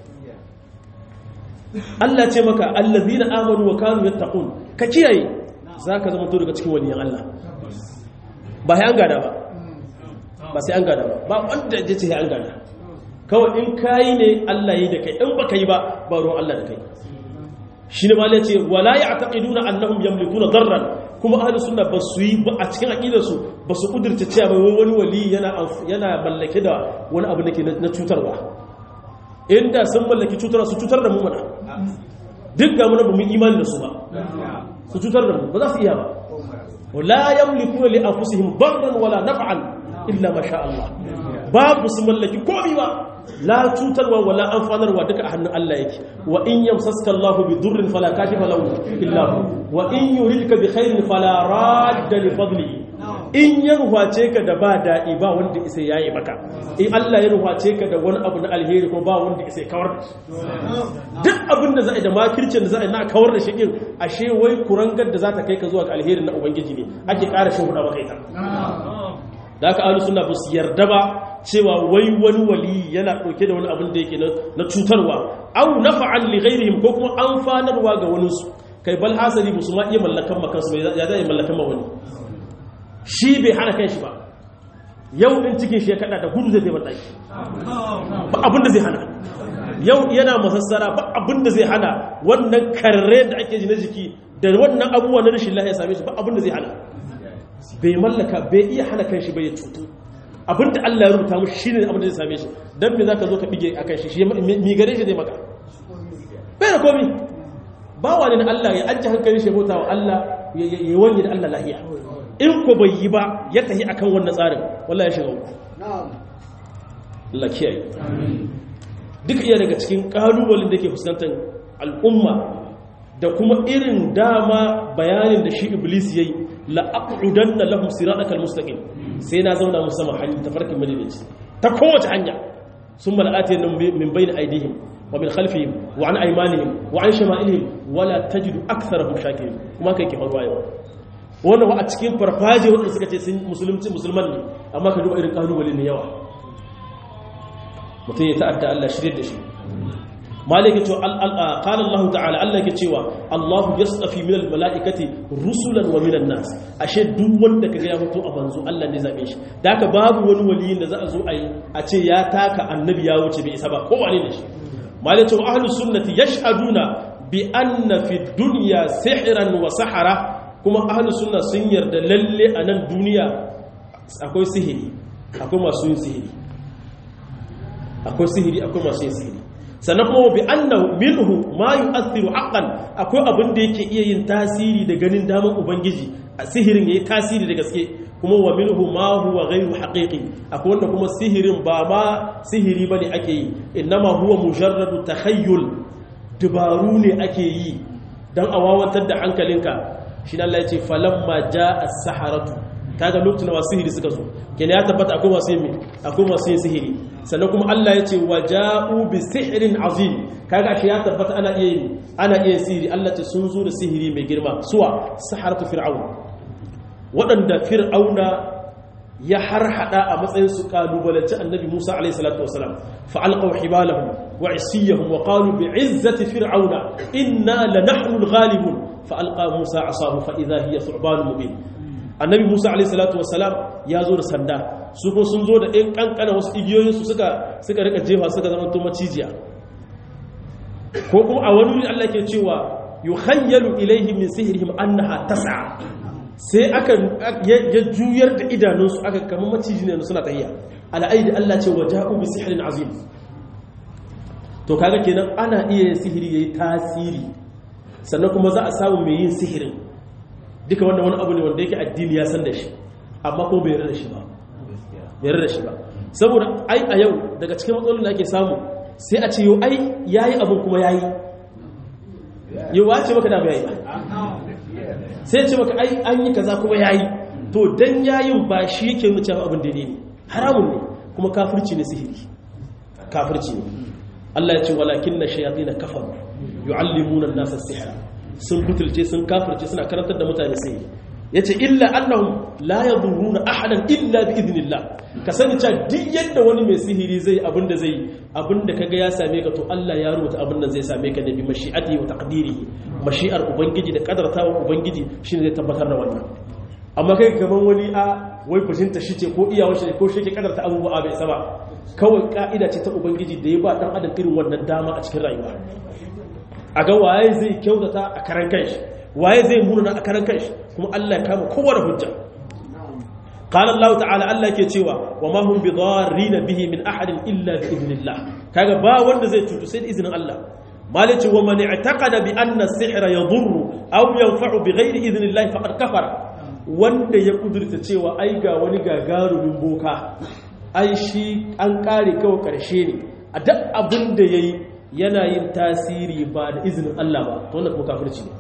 Allah ce maka allazina amanu wa kanu yattaqun ka kiyaye zaka zama to daga cikin waliyan Allah ba sai an gada ba ba sai an gada ba ba wanda ya ce sai an gada kawai in kayi ne Allah yi da kai in baka yi ba ba ruwan Allah da kai shine malai ce wala ya'taqiduna annahum yamlikuna darran kuma ahlus sunna ba su yi ba a cikin aqidar su ba su kudurta cewa wani wali yana yana mallake da wani abu dake na cutarwa inda sun mallaki cutar su cutar da mu mana duk ga mu ba mu imani da su ba su cutar da mu ba za su iya ba wala yamlikuna li anfusihim darran wala naf'an illa ma sha Allah babu su mallaki komai ba la cutarwa wala amfanarwa duka a hannun Allah yake wa in yamsaska Allahu bi durrin fala kashifa lahu illa hu wa in yuridka bi khairin fala radda li fadlihi in ya ruwace ka da ba daɗi ba wanda isa yayi maka in Allah ya ruwace ka da wani abu na alheri ko ba wanda isa kawar da duk abin da za a yi da makircin da za a yi na kawar da shigin ashe wai kurangar da za ta kai ka zuwa ga alheri na ubangiji ne ake ƙara shi hudu maka ita da aka alu suna ba su yarda ba cewa wai wani wali yana ɗauke da wani abin da yake na cutarwa au nafa'an li ghairihim ko kuma amfanarwa ga wani su kai bal hasali musu ma iya mallakan makansu ya zai mallakan ma wani shi bai hana kan shi ba yau ɗin cikin shi ya kaɗa da gudu zai zai mataki ba abin da zai hana yau yana masassara ba abin da zai hana wannan karre da ake ji na jiki da wannan abubuwa na rashin lahiya same shi ba abin da zai hana bai mallaka bai iya hana kan shi bai ya cutu abin da Allah ya rubuta mushi shine abin da zai same shi dan me zaka zo ka bige akan shi mi gare shi zai maka bai da komi bawa ne na Allah ya ajje hankalin shi bauta wa Allah ya wanye da Allah lahiya in ko bai yi ba ya tafi akan wannan tsarin wallahi ya shiga uku Allah kiyaye duk iya daga cikin kalubalen da ke fuskantar al'umma da kuma irin dama bayanin da shi iblis yayi la aqudanna lahum siratal mustaqim sai na zauna musu sama hanya tafarkin madinaci ta kowace hanya summa la'atiyannahum min bayni aydihim wa min khalfihim wa an aymanihim wa an shama'ilihim wala tajidu aktharahum shakirin kuma kai ke faruwa yau wannan wa a cikin farfaje wanda suka ce sun musulunci musulman ne amma ka duba irin kalubale ne yawa mutum ya ta'adda Allah shirye da shi malaka ce qala Allah ta'ala Allah ke cewa Allah yastafi min almalaikati rusulan wa minan nas ashe duk wanda kaga ya fito a banzo Allah ne zabe shi da haka babu wani waliyin da za a zo a yi a ce ya taka annabi ya wuce bai isa ba ko wane ne shi malaka ce ahlus sunnati yashhaduna bi anna fi dunya sihran wa sahara kuma ahlus sunna sun yarda lalle a nan duniya akwai sihiri akwai masu yin sihiri akwai sihiri akwai masu yin sihiri sannan kuma bi annahu minhu ma yu'athiru haqqan akwai abin da yake iya yin tasiri da ganin daman ubangiji a sihirin yayi tasiri da gaske kuma wa minhu ma huwa ghayru haqiqi akwai wanda kuma sihirin ba ma sihiri bane ake yi innama huwa mujarradu takhayyul dubaru ne ake yi dan awawantar da hankalinka shi Allah ya ce falamma jaa as-saharatu kaga lokacin da sihiri suka zo kenan ya tabbata akwai masu yin akwai masu yin sihiri sannan kuma Allah ya ce waja'u bi sihrin azim kaga shi ya tabbata ana iya yin ana iya sihiri Allah ce sun zo da sihiri mai girma suwa saharatu fir'aun waɗanda fir'auna ya harhada a matsayin su kalubalanci annabi Musa alaihi salatu wasalam fa alqaw hibalahum wa isiyahum wa qalu bi izzati fir'auna inna lanahnu al-ghalibun fa alqa Musa asahu fa idha hiya thu'ban mubin annabi musa alaihissalatu wassalam ya zo da sanda su ko sun zo da ɗin ƙanƙana wasu igiyoyinsu suka suka rika jefa suka zama to macijiya ko kuma a wani wuri allah ke cewa yukhayyalu ilaihi min sihrihim annaha tas'a sai aka ya juyar da idanunsu aka kama maciji ne suna tahiya al'aidi allah ce waja'u bi sihrin azim to kaga kenan ana iya sihiri yayi tasiri sannan kuma za a samu mai yin sihirin duka wanda wani abu ne wanda yake addini ya san da shi amma ko bai yarda da shi ba bai yarda da shi ba saboda ai a yau daga cikin matsalolin da ake samu sai a ce yau ai yayi abin kuma yayi yau wace maka da bai ba sai ce maka ai an yi kaza kuma yayi to dan yayin ba shi yake nuna cewa abin daidai ne haramun ne kuma kafirci ne sihiri kafirci ne Allah ya ce walakin na shayatin kafaru yu'allimuna an-nasa as-sihra sun butulce sun kafirce suna karantar da mutane sai ya ce illa annahum la yadurruna ahadan illa bi idnillah ka sani cewa duk yadda wani mai sihiri zai abinda zai abinda kaga ya same ka to Allah ya rubuta abin nan zai same ka da bi mashi'ati wa taqdirihi mashi'ar ubangiji da kadartawa ubangiji shine zai tabbatar da wannan amma kai gaban wani a wai fushinta shi ce ko iyawar shi ko shi ke kadarta abubuwa bai saba kawai ka'ida ce ta ubangiji da ya ba dan adam irin wannan dama a cikin rayuwa a ga waye zai kyautata a karan kanshi waye zai murna a karan kanshi kuma Allah ya kama kowa da hujja qala Allah ta'ala Allah yake cewa wa ma hum bidarrin bihi min ahadin illa bi idnillah kaga ba wanda zai cutu sai da izinin Allah malice wa man i'taqada bi anna as-sihra yadurru aw yanfa'u bi ghairi idnillah faqad kafara wanda ya kudurta cewa ai ga wani gagarumin boka ai shi an kare kawai karshe ne a duk abin da yayi yana yin tasiri ba da izinin Allah ba to wannan kuma kafirci ne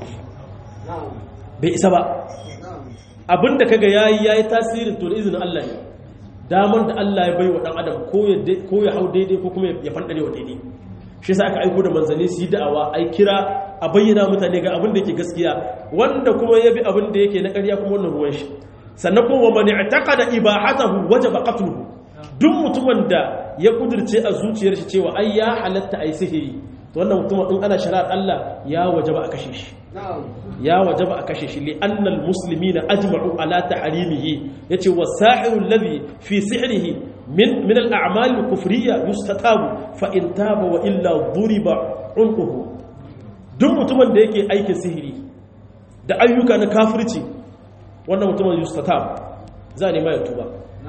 bai isa ba abin da kaga yayi yayi tasirin to da izinin Allah ne damar da Allah ya bai wa dan adam ko ya ko ya hau daidai ko kuma ya fandare wa daidai shi yasa aka aiko da manzanni su yi da'awa ai kira a bayyana mutane ga abin da yake gaskiya wanda kuma ya bi abin da yake na ƙarya kuma wannan ruwan shi sannan kuma man i'taqada ibahatahu wajaba qatluhu duk mutumin da ya kudirce a zuciyar shi cewa ai ya halatta ai sihiri to wannan mutumin in ana shari'ar Allah ya wajaba a kashe shi ya wajaba a kashe shi li annal muslimina ajma'u ala tahrimihi yace wasahiru alladhi fi sihrihi min min al-a'mal al-kufriyya yustatabu fa in taba wa illa duriba unquhu duk mutumin da yake aikin sihiri da ayyuka na kafirci wannan mutumin yustatabu za ne mai tuba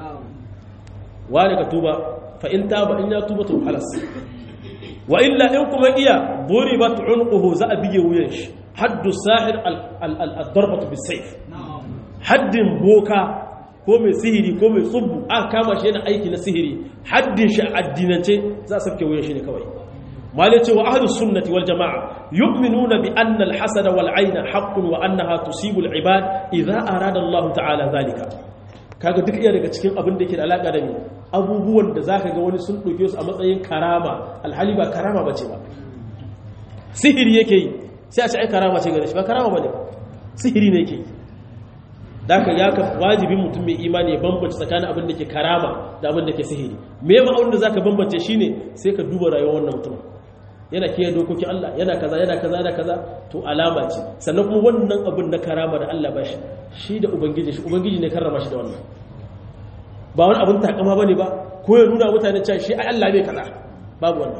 wani ka tuba fa in taba in ya tuba to halas wa illa in kuma iya duribat unquhu za a bige wuyan shi haddu sahir al-darbatu bis-sayf haddin boka ko mai sihiri ko mai tsubbu aka kama shi yana aiki na sihiri haddin shi a addinance za a safke wuyan shi ne kawai malai cewa ahlus sunnati wal jamaa yu'minuna bi anna al-hasada wal 'ayna haqqun wa annaha tusibu al-ibad idha arada Allah ta'ala zalika kaga duk iya daga cikin abin da yake da alaka da ni abubuwan da zaka ga wani sun dauke su a matsayin karama alhali ba karama bace ba sihiri yake yi sai a ce ai karama ce gare shi ba karama bane sihiri ne yake da ka ya ka wajibin mutum mai imani ya bambance tsakanin abin da ke karama da abin da ke sihiri me ma'aunin da zaka bambance shine sai ka duba rayuwar wannan mutum yana kiyaye dokokin Allah yana kaza yana kaza yana kaza to alama ce sannan kuma wannan abin na karama da Allah ba shi shi da ubangiji shi ubangiji ne karrama shi da wannan ba wani abin takama bane ba ko ya nuna mutane cewa shi ai Allah bai kaza babu wannan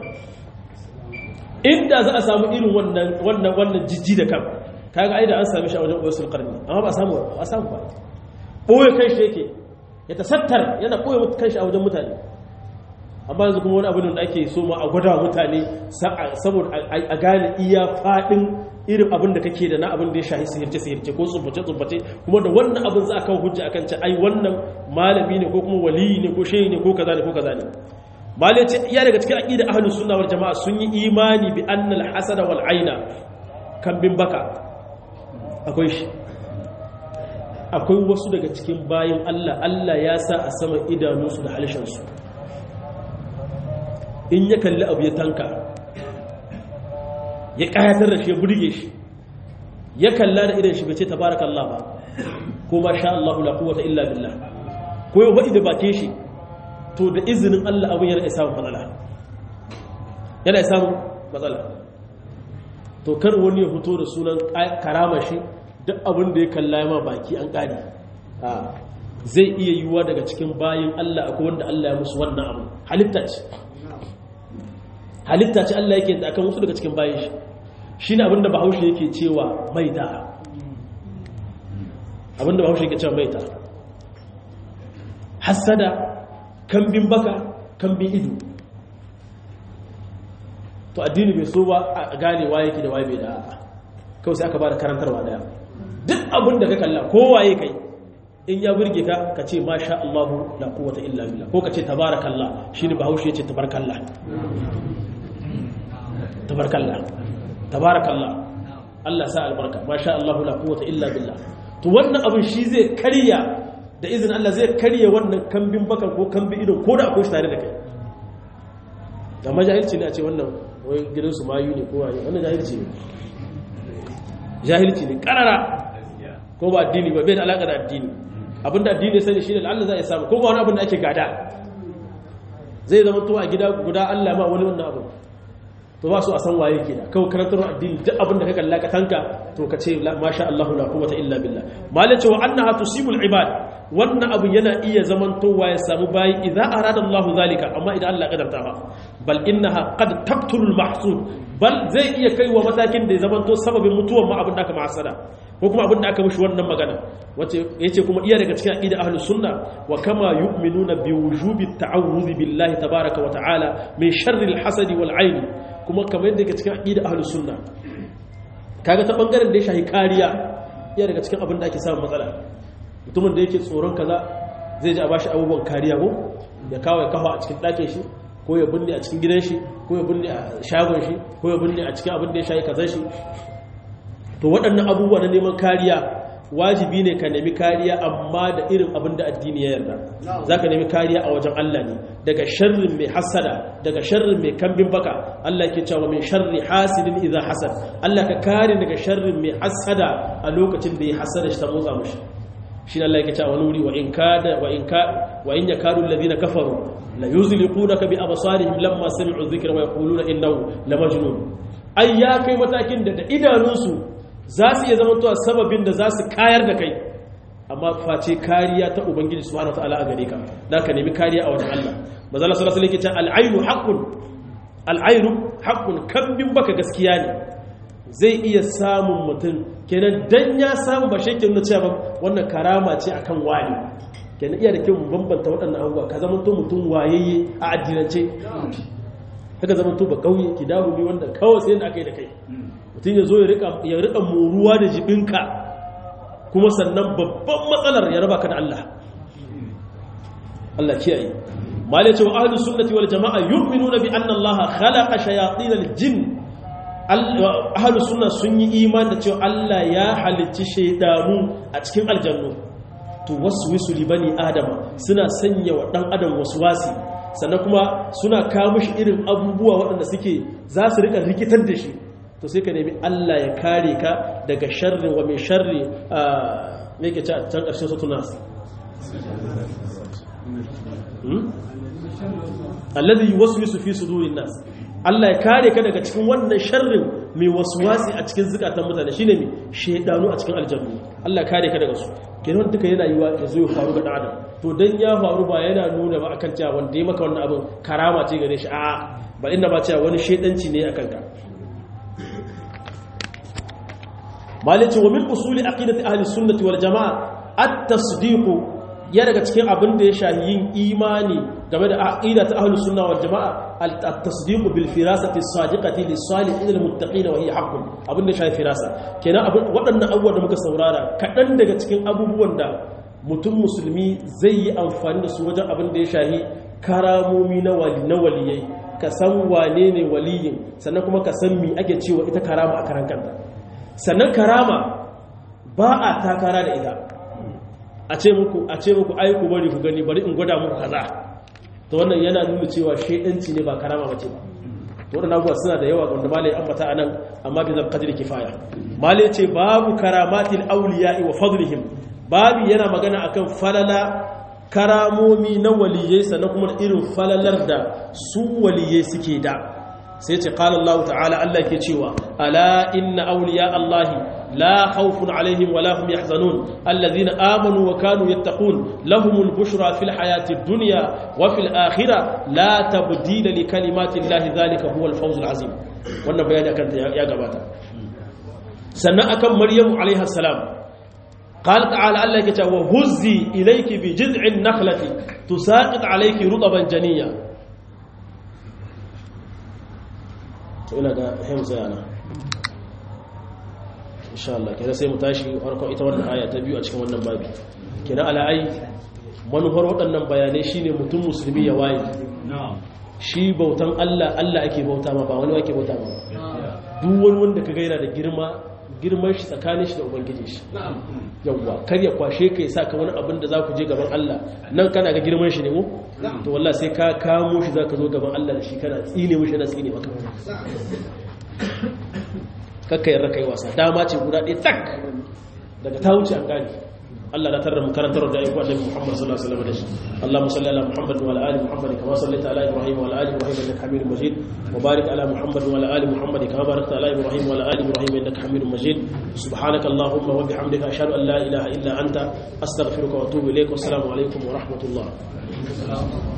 inda za a samu irin wannan wannan wannan jijji da kan kaga ai da an sami shi a wajen usul qarni amma ba samu ba samu ba boye kai shi yake ya tasattar yana boye kai shi a wajen mutane amma yanzu kuma wani abin da ake so ma a gwada mutane saboda a gane iya fadin irin abin da kake da na abin da ya shahi sihirce sihirce ko tsubbace tsubbace kuma da wannan abin za a kawo hujja akan ce ai wannan malami ne ko kuma waliyi ne ko shehi ne ko kaza ne ko kaza ne malai ce iya daga cikin aqida ahlus sunna wal jamaa sun yi imani bi annal hasada wal aina kan bin baka akwai shi akwai wasu daga cikin bayan Allah Allah ya sa a saman idanunsu da halishansu in ya kalli abu ya tanka ya kayatar da shi ya burge shi ya kalla da idan shi bai ce tabarakallah ba ko ma sha Allah la quwwata illa billah ko ya wadi da bakin shi to da izinin Allah abin yana isa matsala yana isa matsala to kar wani ya fito da sunan karama shi duk abin da ya kalla ya ma baki an ƙari zai iya yiwuwa daga cikin bayan Allah akwai wanda Allah ya musu wannan abu halitta ce halitta ce Allah yake da akan wasu daga cikin bayan shi shi ne abinda bahaushe yake cewa maita abinda bahaushe yake cewa maita hassada kambin baka kambin ido to addini bai so ba a gane waye yake da waye bai da kawai sai aka ba da karantarwa daya duk abin da ka kalla ko waye kai in ya burge ka ka ce masha Allah la quwwata illa billah ko ka ce tabarakallah shine bahaushe yace tabarakallah tabarakallah tabarakallah Allah sa albarka masha Allah la quwwata illa billah to wannan abin shi zai karya da izinin Allah zai karya wannan kambin bakan ko kambin ido ko da akwai shi tare da kai amma jahilci ne a ce wannan wai gidansu mayu ne ko wani wannan jahilci ne jahilci ne karara ko ba addini ba bai da alaƙa da addini abinda addini sani shi ne Allah za a samu ko ba wani abin da ake gada zai zama to a gida guda Allah ma wani wannan abu to ba su a san waye ke da kawai karantar addini duk abin da ka kalla ka tanka to ka ce masha Allah la quwwata illa billah malai cewa annaha tusibul ibad wannan abu yana iya zaman towa ya samu bayi idza arada Allah zalika amma idan Allah kadarta ba bal innaha qad taqtulul mahsud bal zai iya kaiwa matakin da ya zaman to sababin mutuwar ma abin da aka ma'asada ko kuma abin da aka mishi wannan magana wace yace kuma iya daga cikin aqida ahlus sunna wa kama yu'minuna bi wujubi ta'awudh billahi tabaaraka wa ta'ala min sharri al-hasad wal 'ayn kuma kamar yadda daga cikin aqida ahlus sunna kaga ta bangaren da ya shahi kariya iya daga cikin abin da ake samun matsala mutumin da yake tsoron kaza zai ji a bashi abubuwan kariya ko ya kawo ya kafa a cikin ɗakin shi ko ya binne a cikin gidan shi ko ya binne a shagon shi ko ya binne a cikin abin da ya shayi kazan shi to waɗannan abubuwa na neman kariya wajibi ne ka nemi kariya amma da irin abin da addini ya yarda za ka nemi kariya a wajen Allah ne daga sharrin mai hasada daga sharrin mai kambin baka Allah ke cewa min sharri hasidin idza hasad Allah ka kare daga sharrin mai hasada a lokacin da ya hasada shi ta motsa mushi shi Allah yake cewa wani wuri wa in kada wa in ka wa in yakadu alladhina kafaru la yuzliqunaka bi absarihim lamma sami'u dhikra wa yaquluna innahu lamajnun ai ya kai matakin da da idanunsu za su iya zamantowa sababin da za su kayar da kai amma face kariya ta ubangiji subhanahu wataala a gare ka da ka nemi kariya a wajen Allah manzo Allah sallallahu alaihi wasallam al-aynu haqqun al-aynu haqqun kambin baka gaskiya ne zai iya samun mutum kenan dan ya samu ba shekin na cewa wannan karama ce akan wani kenan iya da kyau mu bambanta waɗannan abubuwa ka zama to mutum wayayye a addinance haka zama to ba kauye ki dawo ne wanda kawai sai da aka yi da kai mutum ya zo ya rika moruwa da jibinka kuma sannan babban matsalar ya raba ka da Allah Allah kiyaye mali cewa ahlus sunnati wal jamaa yu'minuna bi anna Allah khalaqa shayatin al jin ahlus sunna sun yi iman da cewa Allah ya halicci shaydanu a cikin aljannu to waswisu li bani adama suna sanya wa dan adam waswasi sannan kuma suna kawo mishi irin abubuwa waɗanda suke za su rika rikitar da shi to sai ka nemi Allah ya kare ka daga sharri wa mai sharri a me ke can ƙarshen sautu nasu alladhi yuwaswisu fi sudurin nas Allah ya kare ka daga cikin wannan sharrin mai waswasi a cikin zukatan mutane shine mai shedanu a cikin aljannu Allah ya kare ka daga su kenan duka yana yiwa ya zo ya faru ga dan adam to dan ya faru ba yana nuna ba akan cewa wanda ya maka wannan abin karama ce gare shi a'a ba inda ba cewa wani shedanci ne akan ka malice wa min usuli aqidati ahli sunnati wal jamaa at-tasdiq ya daga cikin abin da ya shahi yin imani game da aqidati ahli sunna wal jamaa at-tasdiq bil firasati as-sadiqati lis-salihin al-muttaqin wa hiya haqqun abin da ya shahi firasa kenan abin waɗannan abubuwa da muka saurara kaɗan daga cikin abubuwan da mutum musulmi zai yi amfani da su wajen abin da ya shahi karamomi na waliyai ka san wane ne waliyin sannan kuma ka san mi ake cewa ita karama a karan kanta sannan karama ba a takara da ita a ce muku a ce muku ai ku bari ku gani bari in gwada muku kaza to wannan yana nuna cewa shedanci ne ba karama bace ba to wannan abubuwa suna da yawa wanda malai ambata anan amma bi zan qadri kifaya malai ce babu karamatil awliya'i wa fadlihim babu yana magana akan falala karamomi na waliyai sannan kuma irin falalar da su waliyai suke da sai ce qala Allah ta'ala Allah ke cewa ala inna awliya Allah la khawfun alaihim wa la hum yahzanun alladhina amanu wa kanu yattaqun lahumul bushra fil hayatid dunya wa fil akhirah la tabdila li kalimati Allah dhalika huwal fawzul azim wannan bayani akan ya gabata sannan akan maryamu alaiha salam قال تعالى الله يكتا وهزي إليك بجذع النخلة تساقط عليك رطبا جنيا ina ga hamza yana insha Allah kenan sai mu tashi farkon ita wannan aya ta biyu a cikin wannan babi kenan ala'ai manufar waɗannan bayanai shine mutum musulmi ya waye shi bautan Allah Allah ake bauta ma ba wani ake bauta ma duk wani wanda ka gaira da girma girman shi tsakanin shi da ubangiji shi yawwa kar ya kwashe ka sa ka wani abin da za ku je gaban Allah nan kana ga girman shi ne mu to wallahi sai ka kamo shi zaka zo gaban Allah da shi kana tsine mishi na tsine maka kakka yarda kai wasa dama ce guda ɗaya tak daga ta wuce an gane Allah la tarra makarantar da ayyuka Annabi Muhammad sallallahu alaihi wasallam da shi Allahumma salli ala Muhammad wa ala ali Muhammad kama sallaita ala Ibrahim wa ala ali Ibrahim innaka Hamidum Majid wa barik ala Muhammad wa ala ali Muhammad kama barakta ala Ibrahim wa ala ali Ibrahim innaka Hamidum Majid subhanaka Allahumma wa bihamdika ashhadu an la ilaha illa anta astaghfiruka wa atubu ilaik wa assalamu alaikum wa rahmatullah